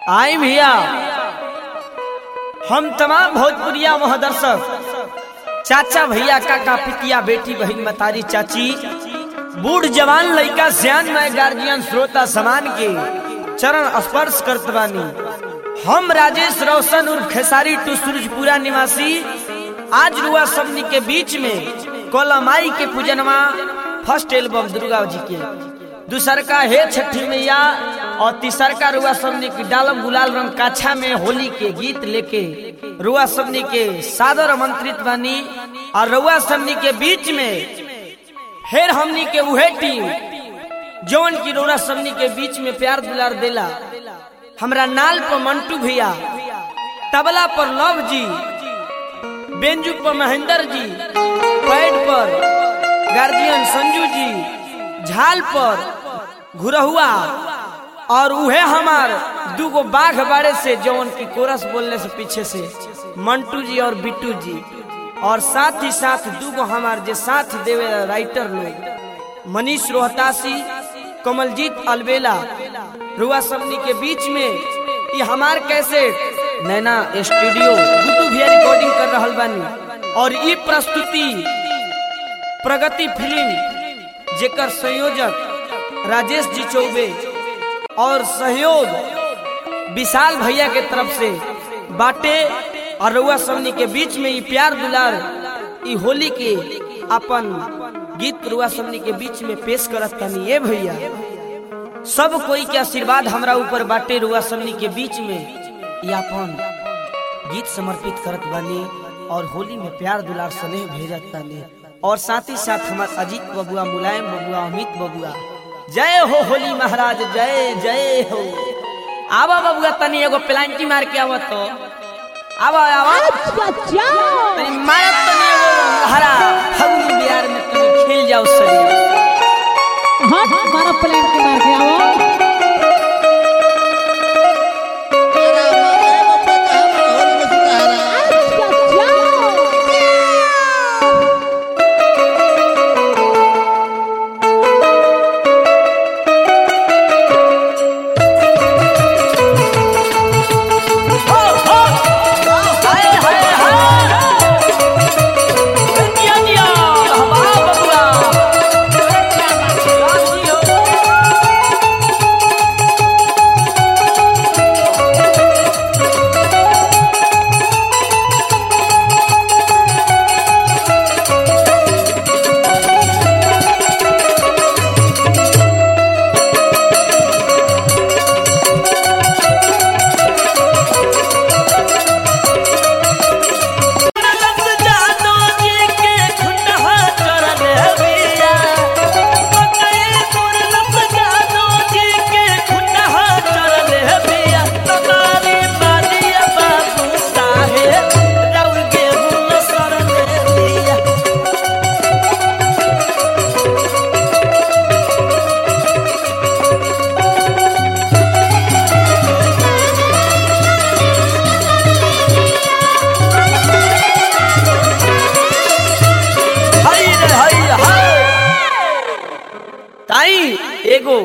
आई भैया हम तमाम भोजपुरिया महादर्शक चाचा भैया काका पितिया बेटी बहन मतारी चाची बूढ़ जवान लड़का सियान में गार्जियन श्रोता समान के चरण स्पर्श करत बानी हम राजेश रोशन उर्फ खेसारी टू सूरजपुरा निवासी आज रुआ सबनी के बीच में कोलमाई के पूजनवा फर्स्ट एल्बम दुर्गा जी के दूसर का हे छठी मैया और तीसर का रुआ सबनी की डालम गुलाल रंग काछा में होली के गीत लेके रुआ सबनी के सादर आमंत्रित बानी और रुआ सबनी के बीच में फिर हमनी के उहे टीम जौन की रोरा सबनी के बीच में प्यार दुलार देला हमरा नाल पर मंटू भैया तबला पर लव जी बेंजू पर महेंद्र जी पैड पर गार्जियन संजू जी झाल पर घुरहुआ और उहे हमार दूगो बाघ बाड़े से जौन की कोरस बोलने से पीछे से मंटू जी और बिट्टू जी और साथ ही साथ दूगो हमार जे साथ देवे राइटर लोग मनीष रोहतासी कमलजीत अलबेला रुआ सबनी के बीच में ये हमार कैसे नैना स्टूडियो गुड्डू भैया रिकॉर्डिंग कर रहल बानी और ये प्रस्तुति प्रगति फिल्म जेकर संयोजक राजेश जी चौबे और सहयोग विशाल भैया के तरफ से बाटे और रुआ सबनी के बीच में ये प्यार दुलार ये होली के अपन गीत रुआ सबनी के बीच में पेश करत तनी ए भैया सब कोई के आशीर्वाद हमरा ऊपर बाटे रुआ सबनी के बीच में ये अपन गीत समर्पित करत बानी और होली में प्यार दुलार स्नेह भेजत तानी और साथ ही साथ हमार अजीत बबुआ मुलायम बबुआ अमित बबुआ जय हो होली महाराज जय जय हो आवा बबुआ तनी एगो प्लांटी मार के आवत तो आवा आवा तनी मारत तनी एगो हरा फगुनी बिहार में तनी खेल जाओ शरीर हाँ हमारा प्लान के मार के आओ हो हो हाय हाय हाय दिया दिया हवा बबुआ राजी हो जादू जी के खुटहा चरण बिया पकई पुरलप जादू जी के खुटहा चरण बिया तमारी बालिया बाबू साहेब रउर गेहूं शरण बिया हई रे हई हई ताई एगो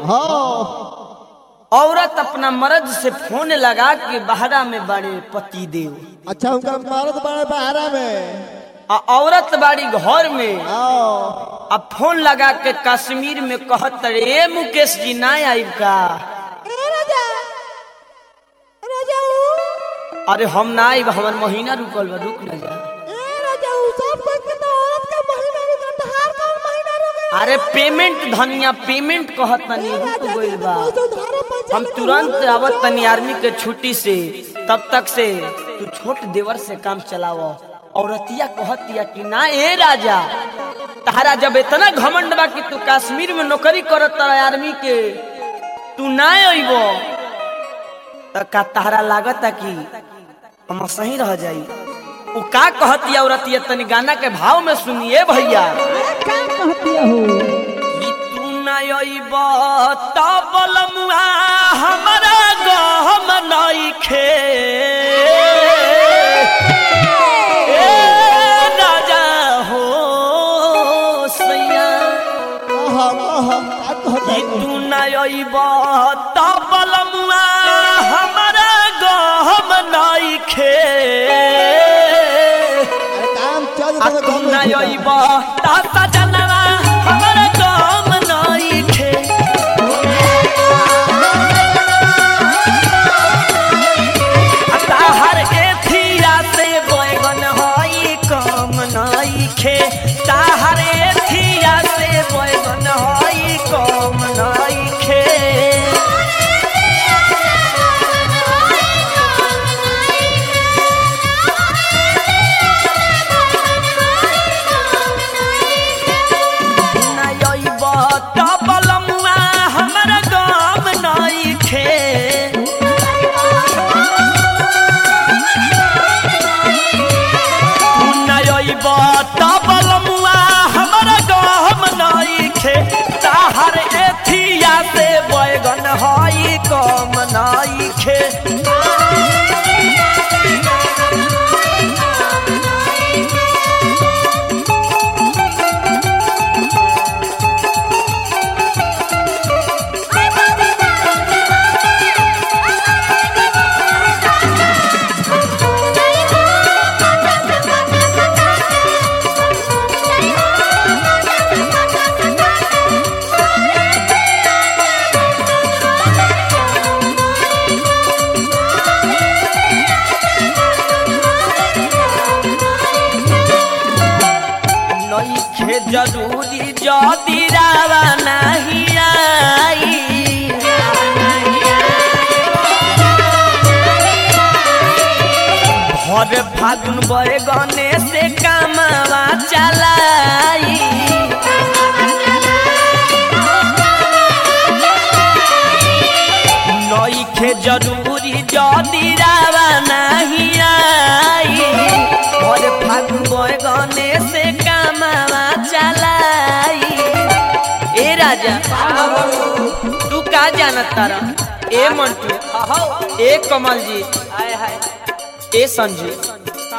औरत अपना मर्द से फोन लगा के बहरा में बड़े पति देव अच्छा उनका मारत बड़े बहारा में आ औरत बाड़ी घर में आओ अब फोन लगा के कश्मीर में कहत रे मुकेश जी ना आइब का अरे हम ना आइब हमर महीना रुकल बा रुक ना जा अरे पेमेंट धनिया पेमेंट कहत तनी रुक गइल बा हम तुरंत आवत तनी आर्मी के छुट्टी से तब तक से तू छोट देवर से काम चलाव औरतिया कहतिया कि ना ए राजा तारा जब इतना घमंड बा कि तू कश्मीर में नौकरी करत तारा आर्मी के तू ना अइबो त का तारा लागत कि हम सही रह जाई उ का कहतिया औरतिया तनी गाना के भाव में सुनिए भैया क्या कहती हो कि तू ना अइब त बलमुआ हमरा गहम नइखे ए राजा हो सैया आहा, आहा, का कहता कि है? तू ना अइब त बलमुआ हम गहम नइखे अरे काम चल आ तू ना अइब ता सजनवा हमर गम नइखे आ ताहर एथिया से बैगन हई कम नइखे ताहर एथिया से बैगन हई कम नइखे नयब तबलमुआ हमर गाम नइखे नयब तबलमुआ हमर गाम नइखे ताहर एथिया से बैगन हई कम नइखे नइखे जरूरी जदी रावा नहीं आई भर फागुन बैगने से कामवा चलाई नइखे जरूरी जदी रावा नहीं आई भर फागुन बैगने से कामवा चलाई ए राजा तू का जानत तारा ए मंटू ए कमल जी ए संजय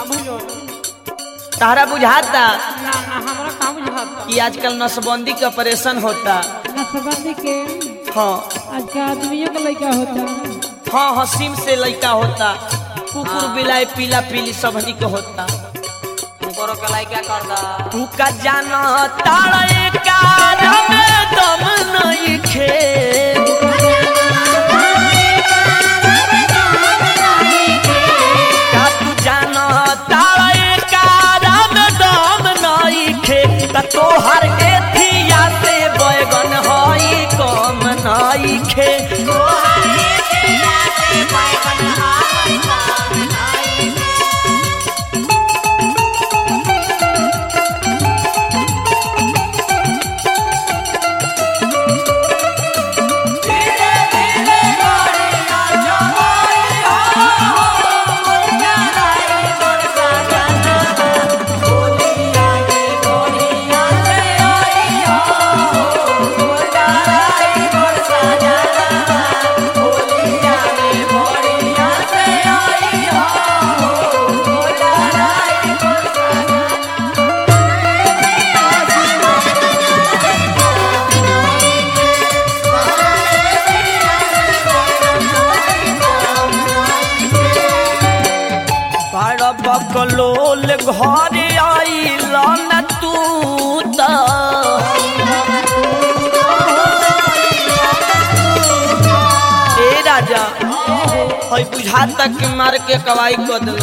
तारा बुझाता हमारा काम बुझाता कि आजकल नसबंदी के ऑपरेशन होता नसबंदी के हाँ आज का आदमियों का लड़का होता हाँ हसीम से लड़का होता कुकुर बिलाई पीला पीली सबनी के होता तू का जाना तारा कार में दम नहीं खे का तू जाना तारा कार में दम नहीं खे त तोहर एथिया से बैगन हई कम नहीं खे बड़ बकलोल घर आइल न तू त ए राजा हई बुझाता कि मार के कवाई कर दिलो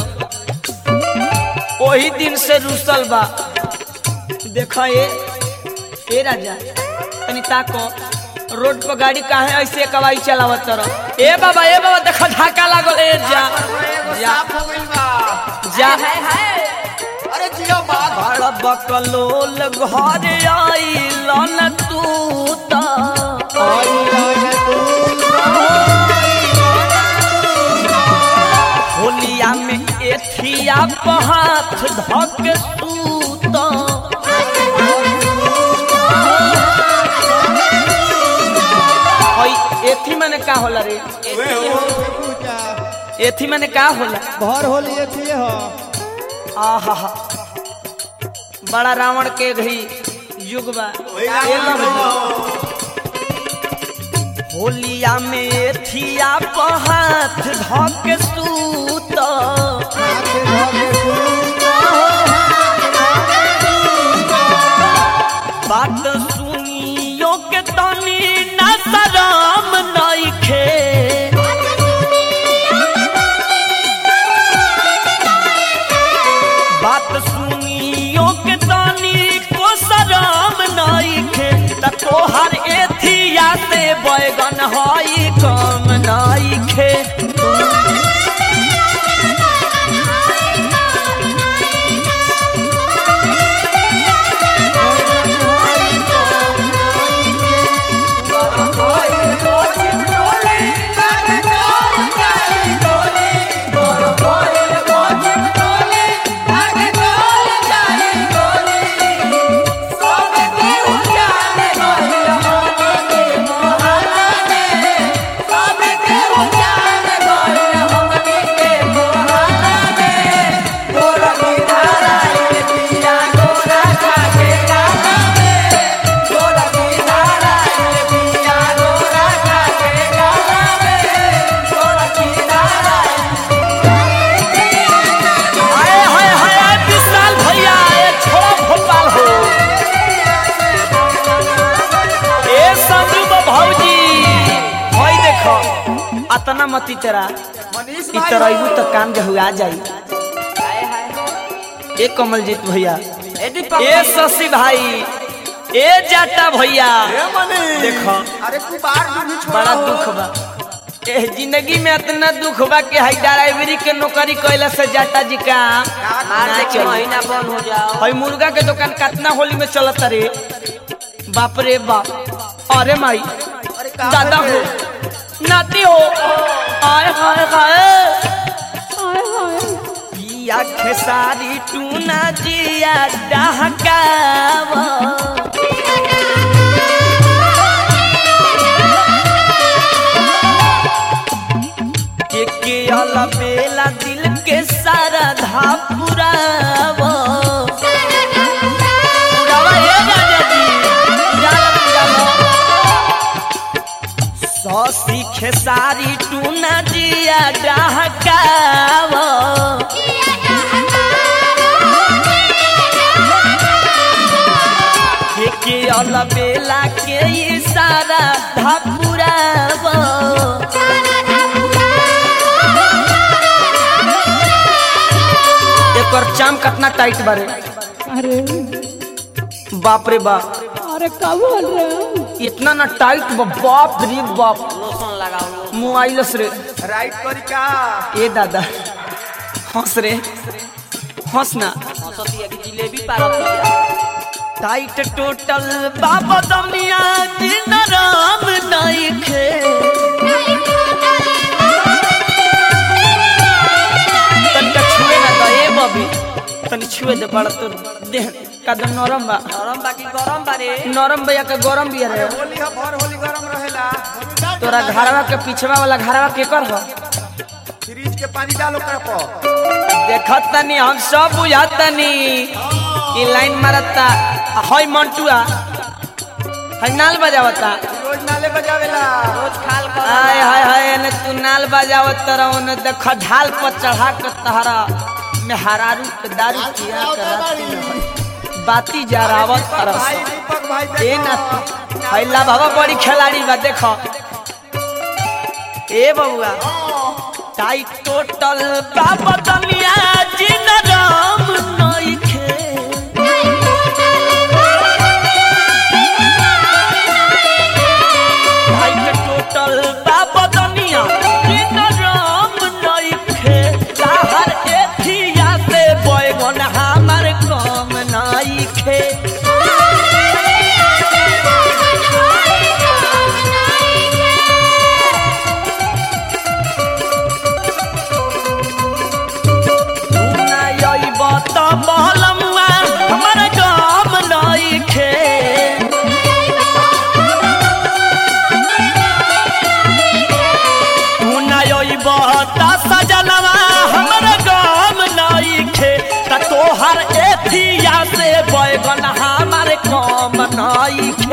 ओही दिन से रुसल बा देख ए ए राजा तनी ताको रोड पर गाड़ी काहे ऐसे कवाई चलावत तरह ए बाबा ए बाबा देख धक्का लागल ए जा जा जा अरे जियो बात बड़ बकलोल घर आइल न तू त होलिया में एथिया पर हाथ धक सूत हई एथी मने का होला रे एथी मने का होला भर होली थी हो आहा हा बड़ा रावण के घी युग बा ए लव जी। होलिया में थिया पहाथ धक सूत हाथे धके सूता हो बात सुनियो के तनी ना शरम नइखे बात सुनियो के तनी को शरम नइखे त तोहर एथिया से बैगन हई कम नइखे आए हाय हाय विशाल भैया ए छोड़ा भोपाल हो ए संदीप भौजी होई देखो अतना मती तेरा मनीष इ तरैबू तो काम जो हुआ जाई ए कमलजीत भैया ए शशि भाई ए जाटा भैया ए मनीष देखो अरे कुबार नहीं छोड़ा बड़ा दुख बा ए जिंदगी में इतना दुख बा कि हाई ड्राइवरी के नौकरी कैला से जाटा जी का ना चली। महीना बंद हो जाओ हई मुर्गा के दुकान कितना होली में चलत रे बाप रे बाप अरे माई दादा हो नाती हो आय हाय हाय हाय हाय पिया खेसारी टूना जिया डहकावा के के अला बेला दिल के सारा धा पुरावा पुरावा हे राजा जी पुरावा पुरावा सौसी खेसारी टूना जिया डहकावा के के अला बेला के इशारा धा पुरावा एकर चाम कितना टाइट बारे अरे बाप रे बाप अरे कब बोल रहे हो इतना ना टाइट बा बाप रे बाप लोशन लगाओ मोबाइलस रे राइट करी का ए दादा हंस रे हंस ना सतिया की जिलेबी पारत दिया टाइट टोटल बाबा दमिया दिन राम नइखे तनिका छुए ना दे ए बबी तनी छुए दे बड़ा तो देह कदम नरम बा नरम बाकी गरम बारे नरम भैया के गरम भी रहे होली है भर होली गरम रहेला तोरा घरवा के पिछवा वाला घरवा के कर हो फ्रिज के पानी डालो कर पर देखत तनी हम सब बुझत तनी ई लाइन मारता हई मंटुआ हई नाल बजावता रोज नाले बजावेला रोज खाल कर हाय हाय हाय एने तू नाल बजावत तरह ओने देख ढाल पर चढ़ा के तहरा में हरारू के दारू पिया के राती में हई। बाती जरावत तरह भाई दीपक भाई ए ना देखो हैला बाबा बड़ी खिलाड़ी बा देखो ए बबुआ टाइट टोटल बाबा दनिया जिन राम नइखे टाइट टोटल बाबा दनिया जिन राम नइखे बाहर एथिया से बैगन हमार कम नइखे ना अइब त बहलमुआ हमर गाम नइखे तू ना अइब त सजनवा हमर गाम नइखे त तोहर एथिया से बैगन हमर काम नइखे